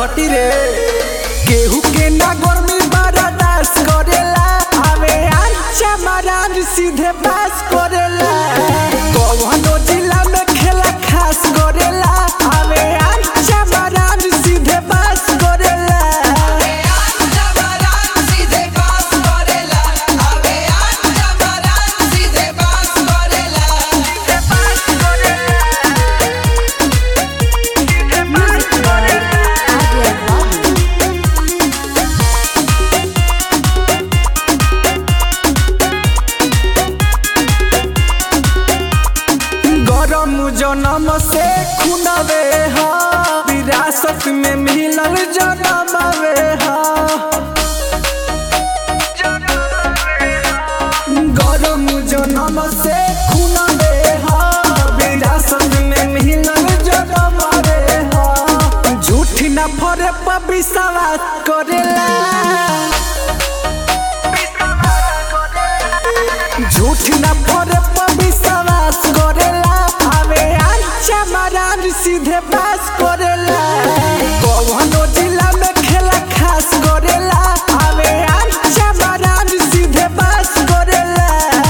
घटी रे केहू के ना गर्मी बर्दाश्त करेला हवे अच्छा महाराज सीधे पास करेला कौनो जिला में खेला खास करेला हवे अच्छा महाराज सीधे पास करेला गरम जनम से खुनवे हा विरासत में मिलल जनमवे हा गरम जनम से खुनवे हा विरासत में मिलल जनमवे हा झूठ न फरे पर विश्वास करेला झूठ न फरे पर विश्वास करेला हवे अच्छा महाराज सीधे पास करेला कौनो जिला में खेला खास करेला हवे अच्छा महाराज सीधे पास करेला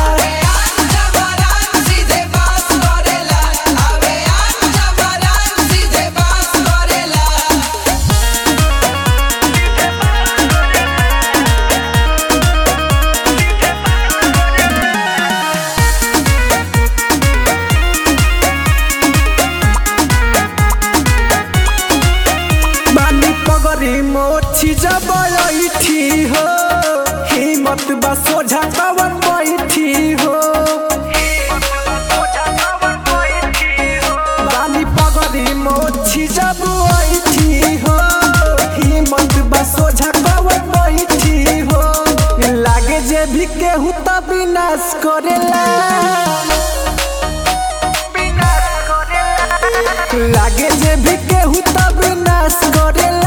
बानी पगरी मोछी जब बैठी हो हिम्मत बा सोझा कवन बैठी हो बानी पगरी मोछी जब बैठी हो हिम्मत बा सोझा कवन बैठी हो लागे जे भी केहू त विनाश करेला लागे जे भी केहू त विनाश करेला